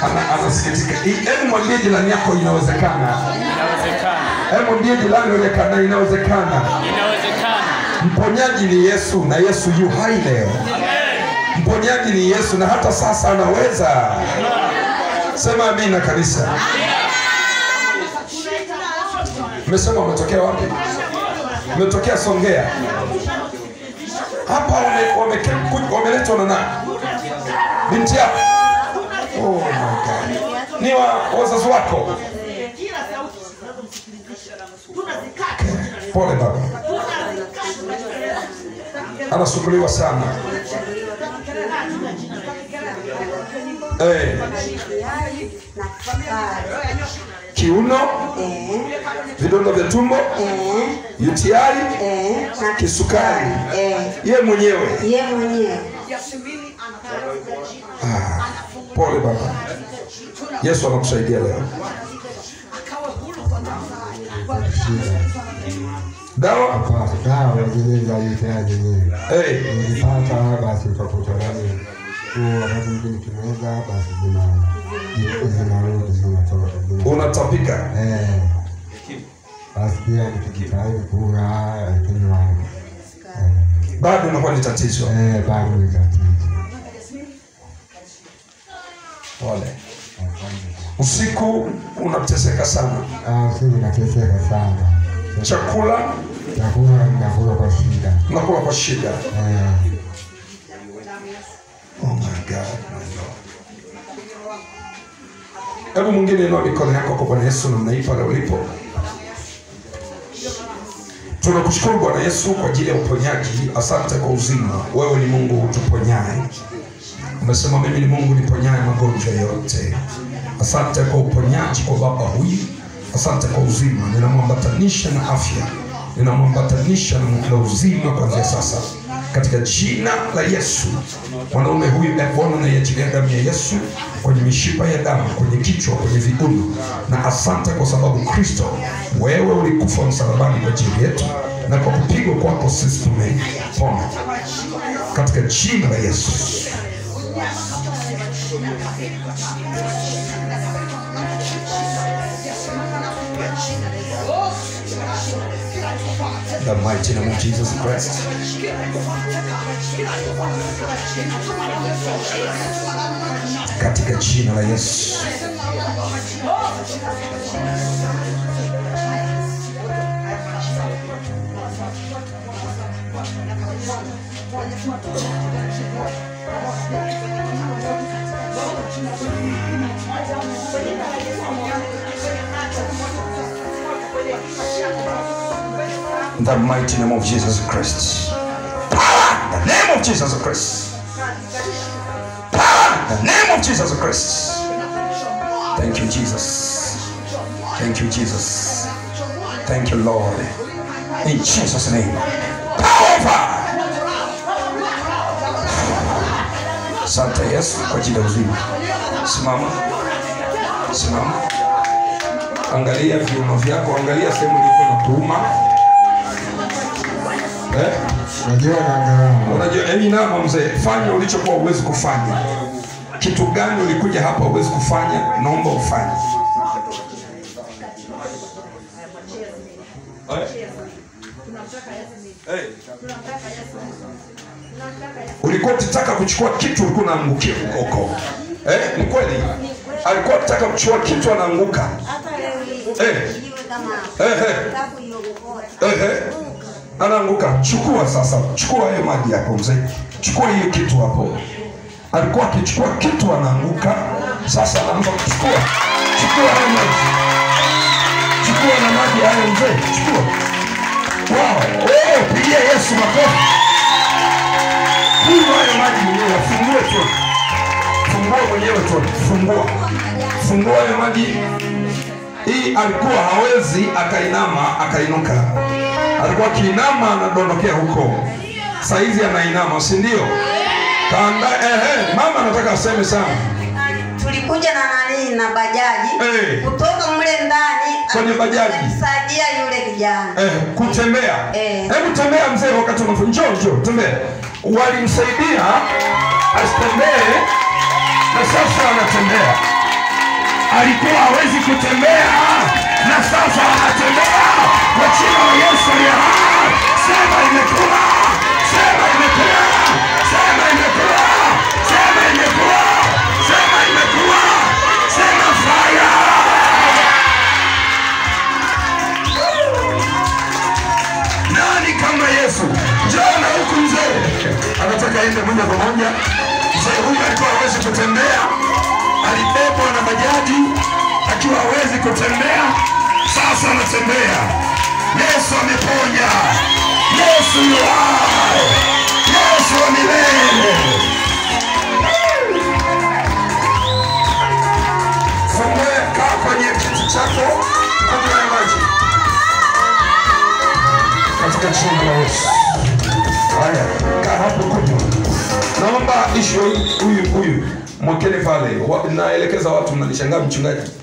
Ana- anasikitika. I- Hebu mwambie jirani yako inawezekana. Inawezekana. Hebu mwambie jirani inawezekana, inawezekana. Inawezekana. Mponyaji ni Yesu na Yesu yu hai leo. Mponyaji ni Yesu na hata sasa anaweza. Sema amina kanisa. Mmesema umetokea wapi? Umetokea Songea. Hapa wame- wame- ku- wameletwa na nani? Binti yako. Oh my God. Ni wa wazazi wako. Pole baba. Anasumbuliwa sana. Eh, kiuno, vidonda vya tumbo, UTI, kisukari. Ye mwenyewe. ye mwenyewe Ah, pole baba. Yesu anakusaidia leo. Dawa? Hapana, dawa zile za UTI zenyewe Eh, nilipata, basi utakuta nani huo wakati mwingine kimeza, basi zina zinarudi zinatoka zina- unatapika. eh, basi pia nikijitahidi kula lakini wa- Bado unakuwa ni tatizo. eh, eh, bado ni tatizo. Pole. Usiku unateseka sana. Ah, usiku nateseka sana, Chakula chakula nakula kwa shida unakula kwa shida. eh, Oh my God, my Lord. Hebu mwingine inua mikono yako kwa Bwana Yesu namna hii pale ulipo. Tunakushukuru Bwana Yesu kwa ajili ya uponyaji. Asante kwa uzima. Wewe ni Mungu utuponyaye. Umesema mimi ni Mungu niponyaye magonjwa yote. Asante kwa uponyaji kwa baba huyu. Asante kwa uzima. Ninamwambatanisha na afya, ninamwambatanisha na na uzima kuanzia sasa, katika jina la Yesu. Mwanaume huyu e Bwana, naiachilia damu ya Yesu kwenye mishipa ya damu, kwenye kichwa, kwenye viuno, na asante kwa sababu Kristo, wewe ulikufa msalabani kwa ajili yetu, na kwa kupigwa kwako sisi tumepona, katika jina la Yesu. The mighty name of Jesus Christ. Katika jina la Yesu. In the mighty name of Jesus Christ. Power in the name of Jesus Christ. Power in the name of Jesus Christ. Thank you, Jesus. Thank you, Jesus. Thank you, Lord. In Jesus' name. Power. Asante Yesu kwa ajili ya uzima. Simama, simama, angalia viuno vyako, angalia sehemu ilipo na kuuma eh? Unajua naangalau Unajua, hebu inama mzee, fanya ulichokuwa uwezi kufanya. Kitu gani ulikuja hapa uwezi kufanya? Naomba ufanye. Eh? Eh. Ulikuwa ukitaka kuchukua kitu ulikuwa unaangukia huko huko. Eh, ni kweli. Alikuwa akitaka kuchukua kitu anaanguka. hata leo hii Eh. iwe kama Eh, eh. tabu iokota Eh, eh. anaanguka. Chukua sasa, chukua hayo maji hapo mzee, chukua hiyo kitu hapo. Alikuwa akichukua kitu anaanguka, sasa anaanza kuchukua. Chukua hayo maji, chukua na maji hayo mzee, chukua. Wow, oh, pigia Yesu makofi. Kunywa hayo maji mwenyewe, fungue tu, fungua mwenyewe tu, fungua, fungua hayo maji hii alikuwa hawezi akainama akainuka alikuwa akiinama anadondokea huko saizi anainama si ndio kaanda ehe mama anataka aseme sana tulikuja na nani na bajaji Eh. kutoka mle ndani Kwenye bajaji. alisaidia yule kijana eh, kutembea Eh. hebu tembea mzee wakati unafanya njoo njoo tembea walimsaidia asitembee na sasa anatembea alikuwa hawezi kutembea na sasa anatembea kwa jina la Yesu aliye hai. Sema imekuwa, sema imekuwa, sema imekuwa, sema imekuwa, sema imekuwa, sema fire. Nani kama Yesu? Njoo na huku mzee, anataka aende moja kwa moja. Mzee huyu alikuwa hawezi kutembea, alibebwa na bajaji akiwa hawezi kutembea, sasa anatembea. Yesu ameponya, Yesu yu hai, Yesu wa milele. Fungue, kaa kwenye kiti chako, kunywa ya maji katika jina la Yesu. Haya, kaa hapo kunywa. Naomba ishu huyu huyu mwekeni pale. Wa- Naelekeza watu, mnanishangaa mchungaji